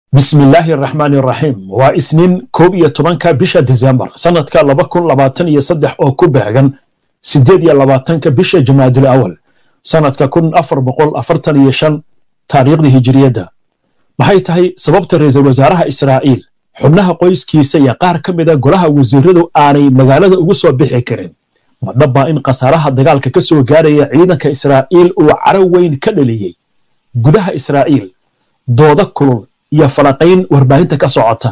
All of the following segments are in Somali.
bismi illaahi araxmaan iraxiim waa isniin koob iyo tobanka bisha disembar sanadka laba kun labaatan iyo saddex oo ku beegan siddeed iyo labaatanka bisha jamaadul awal sanadka kun afar boqol afartan iyo shan taariikhdii hijiriyadda maxay tahay sababta ra'iisul wasaaraha israa'iil xubnaha qoyskiisa iyo qaar ka mida golaha wasiiradu aanay magaalada ugu soo bixi karin ma dhabbaa in khasaaraha dagaalka ka soo gaaraya ciidanka israa'iil uu caro weyn ka dhaliyey gudaha israa'iil dooda kulul iyo falaqayn warbaahinta ka socota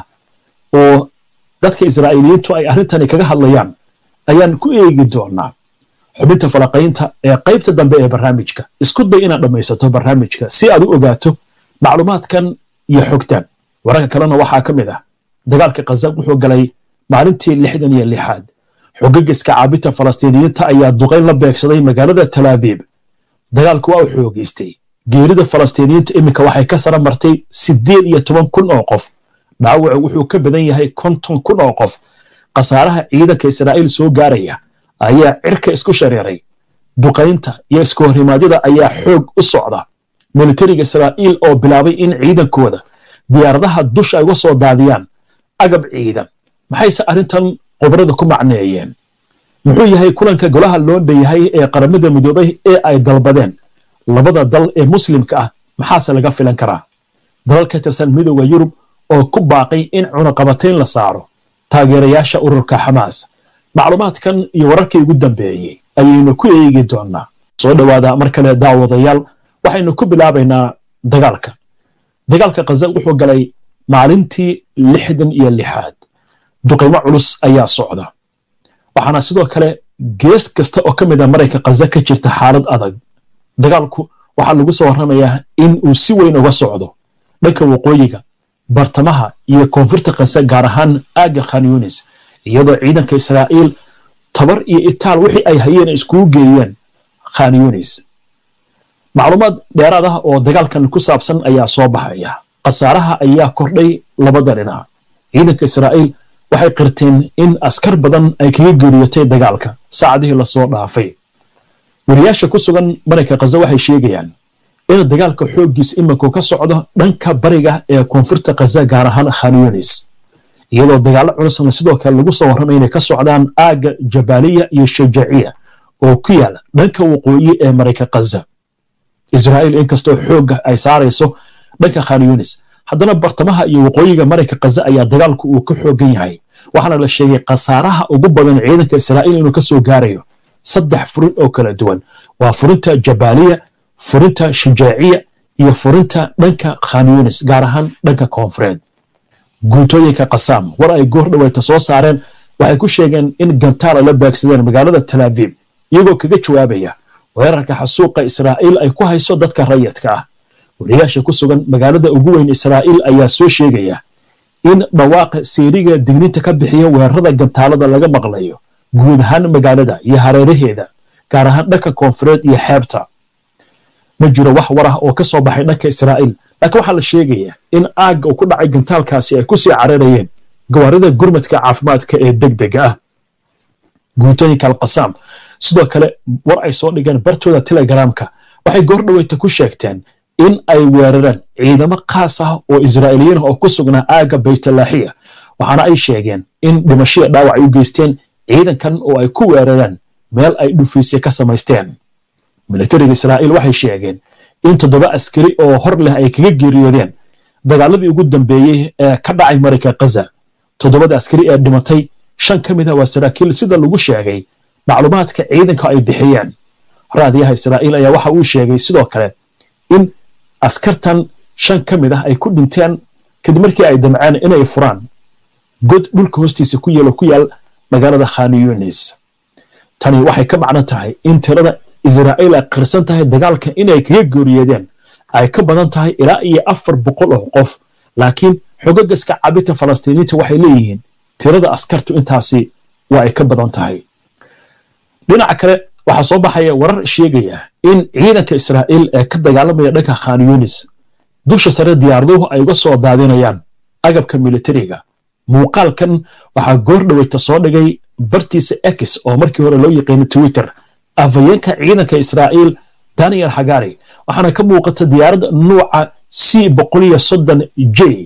oo dadka israa'iiliyiintu ay arrintani kaga hadlayaan ayaan ku eegi doonaa xubinta falaqaynta ee qaybta dambe ee barnaamijka isku day inaad dhammaysato barnaamijka si aad u ogaato macluumaadkan iyo xogtan wararka kalena waxaa ka mid ah dagaalka khaza wuxuu galay maalintii lixdan iyo lixaad xogagiska caabinta falastiiniyiinta ayaa duqayn la beegsaday magaalada talaabiib dagaalku waa u xoogeystay geerida falastiiniyiinta iminka waxay ka sara martay siddeed iyo toban kun oo qof dhaawacu wuxuu ka badan yahay konton kun oo qof khasaaraha ciidanka israa'iil soo gaaraya ayaa cirka isku shareeray duqaynta iyo isku horrimaadyada ayaa xoog u socda militariga israa'iil oo bilaabay in ciidankooda diyaaradaha dusha ay uga soo daadiyaan agab ciidan maxayse arrintan qobrada ku macneeyeen muxuu yahay kulanka golaha loo dhanyahay ee qaramada midoobay ee ay dalbadeen labada dal ee muslimka ah maxaase laga filan karaa dalal ka tirsan midooda yurub oo ku baaqay in cunaqabatayn la saaro taageerayaasha ururka xamaas macluumaadkan iyo wararkii ugu dambeeyey ayaynu ku eegi doonaa soo dhowaada mar kale daawadayaal waxaynu ku bilaabaynaa dagaalka dagaalka khaza wuxuu galay maalintii lixdan iyo lixaad duqaymo culus ayaa socda waxaana sidoo kale gees kasta oo ka mid a marayka khaza ka jirta xaalad adag dagaalku waxaa lagu soo warramayaa in uu si weyn uga socdo dhanka waqooyiga bartamaha iyo koonfurta khaza gaar ahaan aagga khan yunis iyadoo ciidanka israa'iil tabar iyo itaal wixii ay hayeen iskugu geeyeen khan yunis macluumaad dheeraad ah oo dagaalkan ku saabsan ayaa soo baxaya khasaaraha ayaa kordhay labada dhinac ciidanka israa'iil waxay qirteen in askar badan ay kaga geeriyotay dagaalka saacadihii lasoo dhaafay wariyaasha ku sugan marayka khaza waxay sheegayaan in dagaalka xooggiis iminku ka socdo dhanka bariga ee koonfurta khaza gaar ahaan khan yunis iyadoo dagaallo culusna sidoo kale lagu soo warramay inay ka socdaan aagga jabaaliya iyo shajaaciya oo ku yaala dhanka waqooyi ee marayka khaza israa'iil inkastoo xoogga ay saarayso dhanka khan yunis haddana bartamaha iyo waqooyiga marayka khaza ayaa dagaalku uu ka xoogan yahay waxaana la sheegay khasaaraha ugu badan ciidanka israa'iil inuu ka soo gaarayo saddex furin oo kala duwan waa furinta jabaaliya furinta shajaaciya iyo furinta dhanka khan yunis gaar ahaan dhanka koonfureed guutooyinka kasaam war ay goor dhaweyta soo saareen waxay ku sheegeen in gantaala la baagsadeen magaalada talaabiib iyagoo kaga jawaabaya weerarka xasuuqa israa'iil ay ku hayso dadka rayadka ah wariyaasha ku sugan magaalada ugu weyn israa'iil ayaa soo sheegaya in dhawaaqa seeriga digninta ka bixiya weerarada gantaalada laga maqlayo guud ahaan magaalada iyo hareeraheeda gaar ahaan dhanka koonfureed iyo xeebta ma jiro wax war ah oo ka soo baxay dhanka israa'iil laakiin waxaa la sheegaya in aagga uu ku dhacay gantaalkaasi ay ku sii cararayeen gawaarida gurmadka caafimaadka ee degdega ah guutooyinka alkasaam sidoo kale war ay soo dhigeen bartooda telegramka waxay goor dhaweyta ku sheegteen in ay weerareen ciidamo khaas ah oo israa'iiliyiin oo ku sugnaa aagga baytalaaxiya waxaana ay sheegeen in dhimashiya dhaawac ay u geysteen ciidankan oo ay ku weerareen meel ay dhufiisya ka samaysteen militariga israa'iil waxay sheegeen in toddoba askari oo hor leh ay kaga geeriyoodeen dagaaladii ugu dambeeyey ee ka dhacay marayka khaza toddobada askari ee dhimatay shan ka mid ah waa saraakiil sida lagu sheegay macluumaadka ciidanka ay bixiyeen raadiyaha israa'iil ayaa waxa uu sheegay sidoo kale in askartan shan ka mid ah ay ku dhinteen kadib markii ay damceen inay furaan god dhulka hoostiisa ku yeelo ku yaal magaalada khan yunis tani waxay ka macno tahay in tirada israa'iil ay qirsan tahay dagaalka inay kaga geeriyeedeen ay ka badan tahay ilaa iyo afar boqol oo qof laakiin xogagaska cabita falastiiniinta waxay leeyihiin tirada askartu intaasi waa ay ka badan tahay dhinaca kale waxaa soo baxaya warar sheegaya in ciidanka israa'iil ee ka dagaalamaya dhanka khan yunis dusha sare diyaaraduhu ay uga soo daadinayaan agabka militariga muuqaalkan waxaa goor dhaweyta soo dhigay bartiisa x oo markii hore loo yaqiinay twitter afhayeenka ciidanka israa'iil daniel hagari waxaana ka muuqata diyaaradda nuuca c boqol iyo soddon j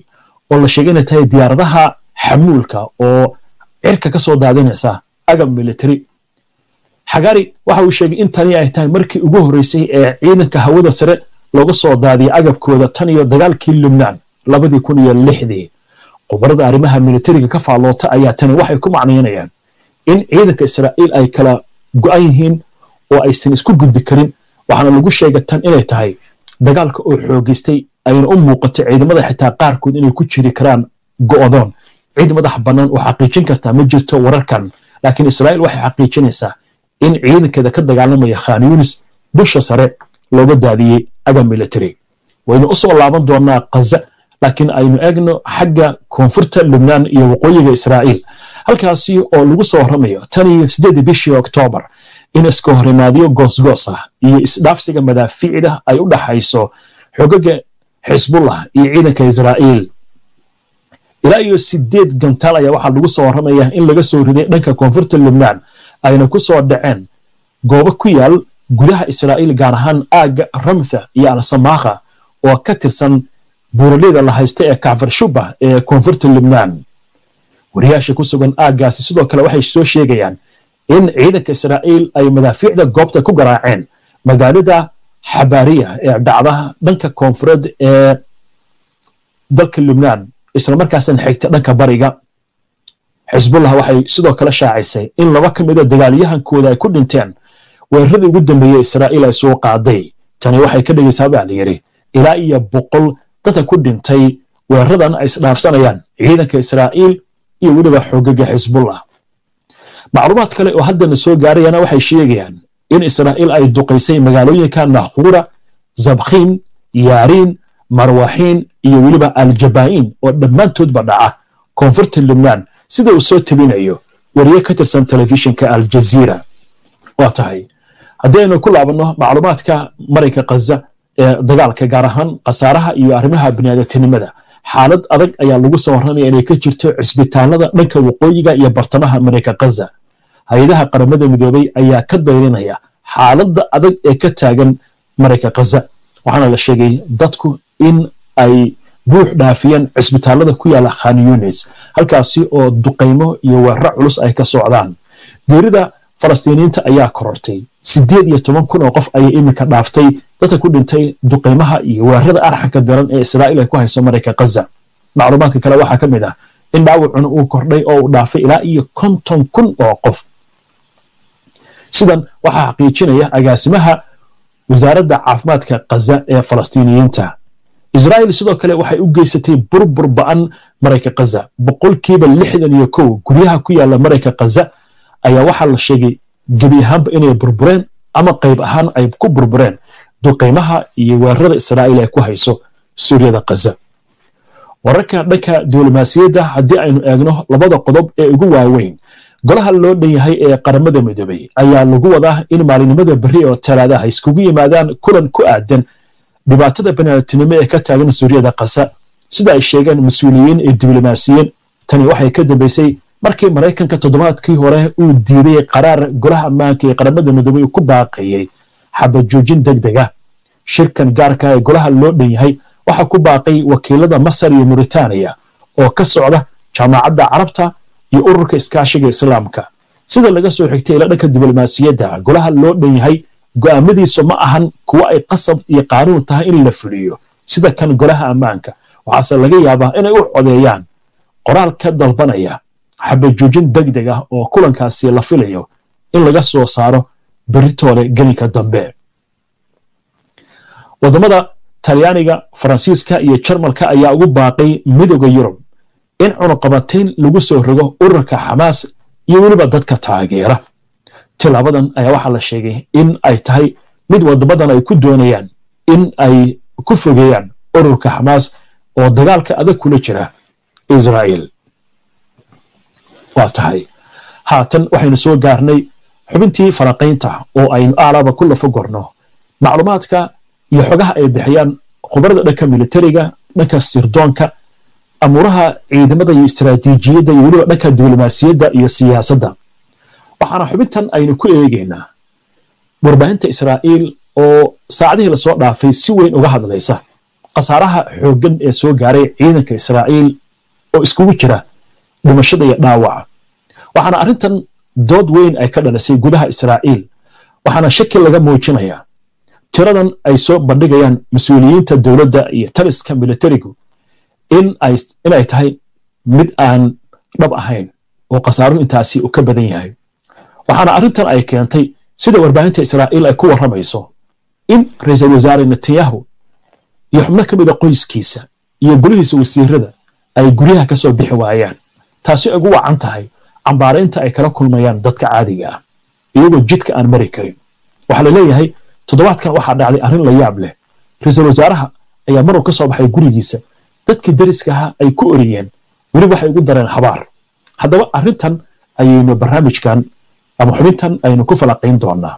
oo la sheegay inay tahay diyaaradaha xamuulka oo cirka ka soo daadinaysa agab military xagaari waxa uu sheegay in tani ay tahay markii ugu horreysay ee ciidanka hawada sare looga soo daadiyay agabkooda tan iyo dagaalkii lubnaan labadii kun iyo lixdii khubarada arrimaha militariga ka faalloota ayaa tani waxay ku macnaynayaan in ciidanka israa'iil ay kala go'an yihiin oo aysan isku gudbi karin waxaana lagu sheegay tan inay tahay dagaalka oo xoogeystay ayna u muuqatay ciidamada xitaa qaarkood inay ku jiri karaan go'doon cid madax bannaan oo xaqiijin kartaa ma jirto wararkan laakiin israa'iil waxay xaqiijinaysaa in ciidankeeda ka dagaalamaya khan yunis dusha sare looga daadiyey agab military waynu u soo laaban doonaa kaza laakiin aynu eegno xagga koonfurta lubnaan iyo waqooyiga israa'iil halkaasi oo lagu soo warramayo tan iyo siddeedii bishii oktoobar in iska horimaadyo goosgoos ah iyo isdhaafsiga madaafiicda ay u dhaxayso xogaga xisbullah iyo ciidanka israa'iil ilaa iyo sideed gantaal ayaa waxaa lagu soo warramaya in laga soo riday dhanka koonfurta lubnaan ayna ku soo dhaceen goobo ku yaal gudaha israa'iil gaar ahaan aagga ramtha iyo alsamakha oo ka tirsan buuraleyda la haysta ee kacfar shubah ee koonfurta lubnaan wariyaasha ku sugan aaggaasi sidoo kale waxay soo sheegayaan in ciidanka israa'iil ay madaafiicda goobta ku garaaceen magaalada xabaariya ee dhacda dhanka koonfureed ee dalka lubnaan islamarkaasna xigta dhanka bariga xisbullah waxay sidoo kale shaacisay in laba ka mida dagaalyahankooda ay ku dhinteen weeraradii ugu dambeeyey israa'iil ay soo qaaday tani waxay ka dhigaysaa baa la yidhi ilaa iyo boqol dadka ku dhintay weeraradan ay isdhaafsanayaan ciidanka israa'iil iyo weliba xogaga xisbullah macluumaad kale oo haddana soo gaarayana waxay sheegayaan in israa'iil ay duqaysay magaalooyinka nakhura zabkhiin yaariin marwaxiin iyo weliba aljabaa'iin oo dhammaantoodba dhaca koonfurta lubnaan sida uu soo tabinayo wariye ka tirsan telefishinka aljaziira waa tahay haddii aynu ku laabanno macluumaadka marayka khaza ee dagaalka gaar ahaan khasaaraha iyo arrimaha biniaadatinimada xaalad adag ayaa lagu soo warramaya inay ka jirto cisbitaalada dhanka waqooyiga iyo bartamaha marayka khaza hay-adaha qaramada midoobay ayaa ka dayrinaya xaaladda adag ee ka taagan marayka khaza waxaana la sheegay dadku in ay buux dhaafiyeen cisbitaalada ku yaala khan yunis halkaasi oo duqaymo iyo weeraro culus ay ka socdaan geerida falastiiniyiinta ayaa korortay siddeed iyo toban kun oo qof ayay iminka dhaaftay dadka ku dhintay duqaymaha iyo weerarada arxanka daran ee israa'iil ay ku hayso marayka khaza macluumaadka kale waxaa ka mid ah in dhaawacuna uu kordhay oo uu dhaafay ilaa iyo konton kun oo qof sidan waxaa xaqiijinaya agaasimaha wasaaradda caafimaadka khaza ee falastiiniyiinta israa'iil sidoo kale waxay u geysatay burbur ba'an marayka khaza boqolkiiba lixdan iyo kow guryaha ku yaala marayka khaza ayaa waxaa la sheegay gebi ahaanba inay burbureen ama qayb ahaan ay ku burbureen duqaymaha iyo weerarada israa'iil ay ku hayso suuriyada khaza wararka dhanka diblomaasiyadda haddii aynu eegno labada qodob ee ugu waaweyn golaha loo dhan yahay ee qaramada midoobay ayaa lagu wadaa in maalinimada berri oo talaadaha iskugu yimaadaan kulan ku aadan dhibaatada baniaadamtinimo ee ka taagan suuriyada khaza sida ay sheegeen mas-uuliyiin iyo diblomaasiyiin tani waxay ka dambeysay markii maraykanka toddobaadkii hore uu diiday qaraar golaha ammaanka ee qaramada midoobay uu ku baaqayey xabajoojin deg deg ah shirkan gaarka ee golaha loo dhan yahay waxaa ku baaqay wakiilada masar iyo muritaaniya oo ka socda jaamacadda carabta iyo ururka iskaashiga islaamka sida laga soo xigtay ila dhanka diblomaasiyadda golaha loo dhan yahay go'aamadiisu ma ahan kuwa ay qasab iyo qaanuun tahay in la fuliyo sida kan golaha ammaanka waxaase laga yaabaa inay u codeeyaan qoraal ka dalbanaya xabajoojin deg deg ah oo kulankaasi la filayo in laga soo saaro beritoole gelinka dambe waddamada talyaaniga faransiiska iyo jarmalka ayaa ugu baaqay midooda yurub in cunuqabatayn lagu soo rogo ururka xamaas iyo weliba dadka taageera tilaabadan ayaa waxaa la sheegay in ay tahay mid waddamadan ay ku doonayaan in ay ku fogeeyaan ururka xamaas oo dagaalka adag kula jira israa'iil waa tahay haatan waxaynu soo gaarnay xubintii faraqaynta oo aynu aalaba ku lafo gorno macluumaadka iyo xogaha ay bixiyaan khubarada dhanka militariga dhanka sirdoonka amuuraha ciidamada iyo istaraatiijiyadda iyo weliba dhanka diblomaasiyadda iyo siyaasadda waxaana xubintan aynu ku eegaynaa warbaahinta israa'iil oo saacadihii lasoo dhaafay si weyn uga hadlaysa khasaaraha xooggan ee soo gaaray ciidanka israa'iil oo iskugu jira dhimashada iyo dhaawaca waxaana arrintan dood weyn ay ka dhalisay gudaha israa'iil waxaana shaki laga muujinayaa tiradan ay soo bandhigayaan mas-uuliyiinta dowladda iyo taliska militarigu in ay tahay mid aan dhab ahayn oo khasaaruhu intaasi uu ka badan yahay waxaana arrintan ay keentay sida warbaahinta israa'iil ay ku warramayso in ra-iisul wasaare netanyahu iyo xubno ka mida qoyskiisa iyo golihiisa wasiirada ay guryaha ka soo bixi waayaan taasi ugu wacan tahay cambaaraynta ay kala kulmayaan dadka caadiga ah iyagoo jidka aan mari karin waxaa la leeyahay toddobaadkan waxaa dhacday arrin la yaab leh ra-iisul wasaaraha ayaa maruu ka soo baxay gurigiisa dadkii dariska ahaa ay ku oriyeen weli waxay ugu dareen habaar haddaba arrintan ayaynu barnaamijkan ama xubintan aynu ku falaqayn doonaa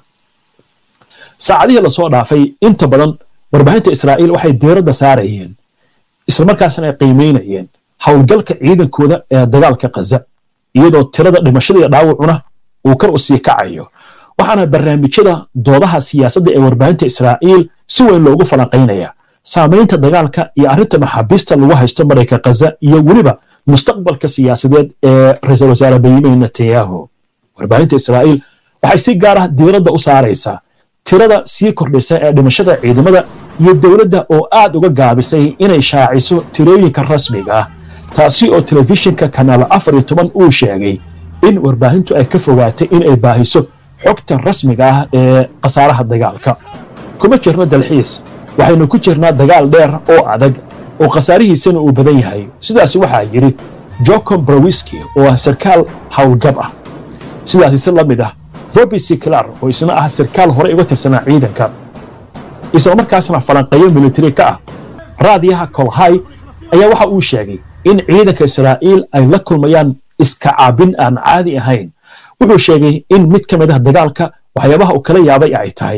saacadihii lasoo dhaafay inta badan warbaahinta israa'iil waxay diiradda saarayeen islamarkaasna ay qiimeynayeen howlgalka ciidankooda ee dagaalka khaza iyadoo tirada dhimashada iyo dhaawacuna uu kar u sii kacayo waxaana barnaamijyada doodaha siyaasadda ee warbaahinta israa'iil si weyn loogu falanqaynaya saamaynta dagaalka iyo arrinta maxaabiista lagu haysto marayka khaza iyo weliba mustaqbalka siyaasadeed ee ra-iisul wasaare benyamin netanyahu warbaahinta israa'iil waxay si gaar ah diiradda u saaraysaa tirada sii kordhisa ee dhimashada ciidamada iyo dowladda oo aad uga gaabisay inay shaaciso tirooyinka rasmiga ah taasi oo telefishinka kanaal afar iyo toban uu sheegay in warbaahintu ay ka fogaatay in ay baahiso xogta rasmiga ah ee khasaaraha dagaalka kuma jirno dalxiis waxaynu ku jirnaa dagaal dheer oo adag oo khasaarihiisana uu badan yahay sidaasi waxaa yidhi jocom browiski oo ah sarkaal howlgab ah sidaasi si la mid ah vobi siklar oo isna ah sarkaal hore uga tirsanaa ciidanka isla markaasna falanqeeyo militari ka ah raadiyaha kolhay ayaa waxa uu sheegay in ciidanka israa'iil ay la kulmayaan iska caabin aan caadi ahayn wuxuu sheegay in mid ka mid ah dagaalka waxyaabaha uu kala yaabay ay tahay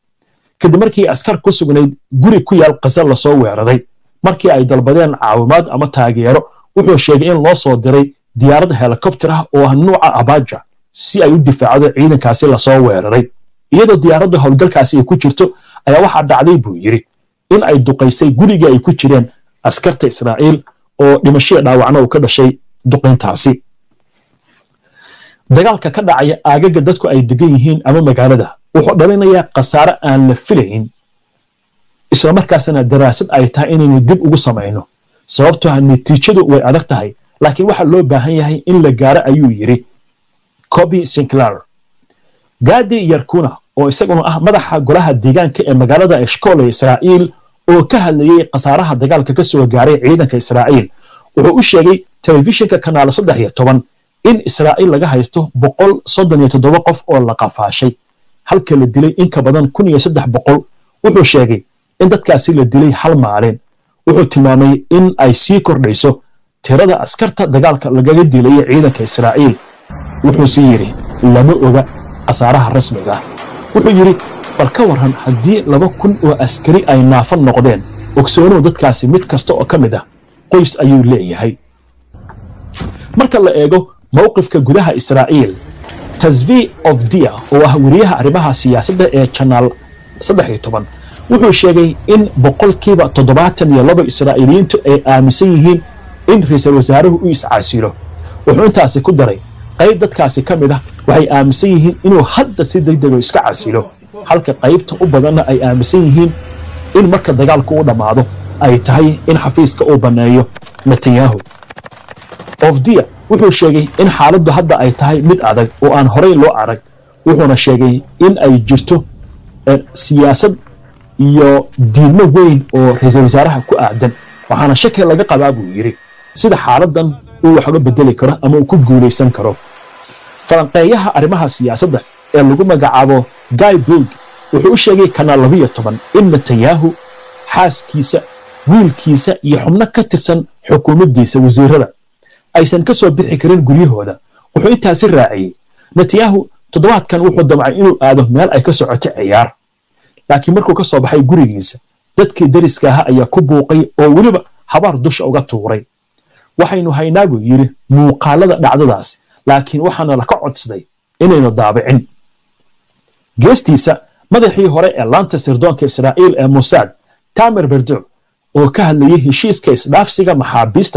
kadib markii askar ku sugnayd guri ku yaal khaza lasoo weeraray markii ay dalbadeen caawimaad ama taageero wuxuu sheegay in loo soo diray diyaarad helikobter ah oo ah nuuca abaja si ay u difaacdo ciidankaasi lasoo weeraray iyadoo diyaaraddu howlgalkaasi ay ku jirto ayaa waxaa dhacday buu yidhi in ay duqaysay gurigii ay ku jireen askarta israa'iil oo dhimashaya dhaawacna uu ka dhashay duqayntaasi dagaalka ka dhacaya aagaga dadku ay degan yihiin ama magaalada wuxuu dhalinayaa khasaare aan la filayn islamarkaasna daraasad ay tahay inaynu dib ugu samayno sababtoo ah natiijadu way adag tahay laakiin waxaa loo baahan yahay in la gaaro ayuu yidhi coby sinclair gadi yarkuna oo isaguna ah madaxa golaha deegaanka ee magaalada eshkol ee israa'iil oo ka hadlayey khasaaraha dagaalka ka soo gaaray ciidanka israa'iil wuxuu u sheegay telefishinka kanaal saddex iyo toban in israa'iil laga haysto boqol soddon iyo toddoba qof oo la qafaashay halka la dilay in ka badan kun iyo saddex boqol wuxuu sheegay in dadkaasi la dilay hal maalin wuxuu tilmaamay in ay sii kordhayso tirada askarta dagaalka lagaga dilayay ciidanka israa'iil wuxuu sii yidhi lama oga khasaaraha rasmiga ah wuxuu yidhi bal ka warran haddii laba kun oo askari ay naafan noqdeen ogsoonow dadkaasi mid kasta oo ka mid ah qoys ayuu leeyahay marka la eego mowqifka gudaha israa'iil tasvi of dia oo ah weriyaha arrimaha siyaasadda ee janaal saddex iyo toban wuxuu sheegay in boqolkiiba toddobaatan iyo laba israa'iiliyiintu ay aaminsan yihiin in ra-iisul wasaaruhu u iscaasilo wuxuu intaasi ku daray qayb dadkaasi ka mid ah waxay aaminsan yihiin inuu hadda si degdego iska casilo halka qaybta u badanna ay aaminsan yihiin in marka dagaalku u dhammaado ay tahay in xafiiska uu banneeyo netanyahu ofdia wuxuu sheegay in xaaladdu hadda ay tahay mid adag oo aan horey loo arag wuxuuna sheegay in ay jirto siyaasad iyo diidmo weyn oo ra-iisul wasaaraha ku aadan waxaana shaki laga qabaa buu yidhi sida xaaladan uu wax uga bedeli karo ama uu ku guulaysan karo falanqeeyaha arrimaha siyaasadda ee lagu magacaabo guy bulg wuxuu u sheegay kanaal labiyo toban in netanyahu xaaskiisa wiilkiisa iyo xubno ka tirsan xukuumaddiisa wasiirada aysan ka soo bixi karin guryahooda wuxuu intaasi raaciyey netanyahu toddobaadkan wuxuu damcay inuu aado meel ay ka socoto ciyaar laakiin markuu ka soo baxay gurigiisa dadkii dariska ahaa ayaa ku buuqay oo weliba habaar dusha uga tuuray waxaynu haynaa buu yidhi muuqaalada dhacdadaas laakiin waxaana laka codsaday inaynu daabicin geestiisa madaxii hore ee laanta sirdoonka israa'iil ee musaad tamer berdo oo ka hadlayay heshiiska isdhaafsiga maxaabiista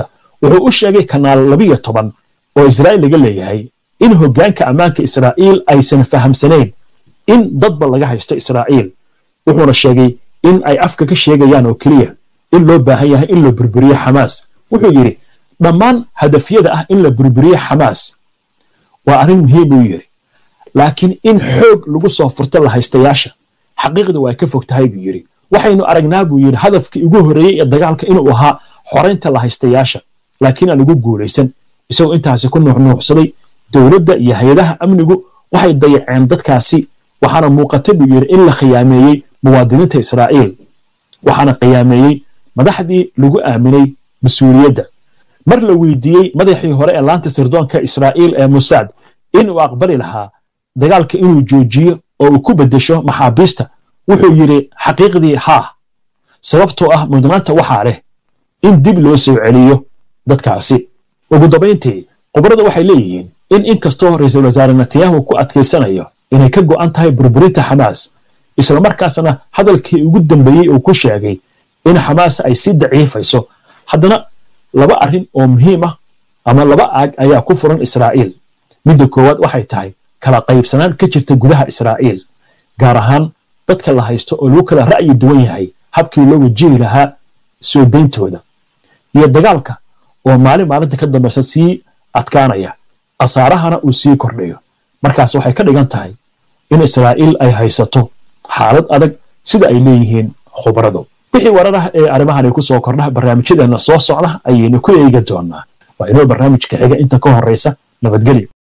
wuxuu u sheegay kanaal labiyo toban oo israa'iil laga leeyahay in hoggaanka ammaanka israa'iil aysan fahamsanayn in dadba laga haysto israa'iil wuxuuna sheegay in ay afka ka sheegayaan oo keliya in loo baahan yahay in la burburiyo xamaas wuxuu yidhi dhammaan hadafyada ah in la burburiyo xamaas waa arrin muhiim buu yidhi laakiin in xoog lagu soo furto la haystayaasha xaqiiqda waa ka fog tahay buu yidhi waxaynu aragnaa buu yidhi hadafkii ugu horreeyey ee dagaalka inuu ahaa xoraynta la haystayaasha laakiin aan ugu guulaysan isagoo intaasi ku nuuxnuuxsaday dowladda iyo hay-adaha amnigu waxay dayaceen dadkaasi waxaana muuqata buu yidhi in la khiyaameeyey muwaadiniinta israa'iil waxaana khiyaameeyey madaxdii lagu aaminay mas-uuliyadda mar la weydiiyey madaxii hore ee laanta sirdoonka israa'iil ee musaad inuu aqbali lahaa dagaalka inuu joojiyo oo uu ku beddesho maxaabiista wuxuu yidhi xaqiiqdii haa sababtoo ah mudnaanta waxaa leh in dib loo soo celiyo dadkaasi ugu dambayntii khubrada waxay leeyihiin in inkastoo ra-iisul wasaare netanyahu ku adkaysanayo inay ka go'an tahay burburinta xamaas islamarkaasna hadalkii ugu dambeeyey uu ku sheegay in xamaas ay sii daciifayso haddana laba arrin oo muhiim ah ama laba aag ayaa ku furan israa'iil midda koowaad waxay tahay kala qaybsanaan ka jirta gudaha israa'iil gaar ahaan dadka la haysto oo lagu kala ra'yi duwan yahay habkii loo wajihi lahaa soo dayntooda iyo dagaalka oo maalin maalinta ka dambaysa sii adkaanaya khasaarahana uu sii kordhayo markaas waxay ka dhigan tahay in israa'iil ay haysato xaalad adag sida ay leeyihiin khubaradu wixii warar ah ee arrimahan ay ku soo kordha barnaamijyadeenna soo socda ayaynu ku eegi doonaa waa inoo barnaamijka xiga inta ka horraysa nabadgelyo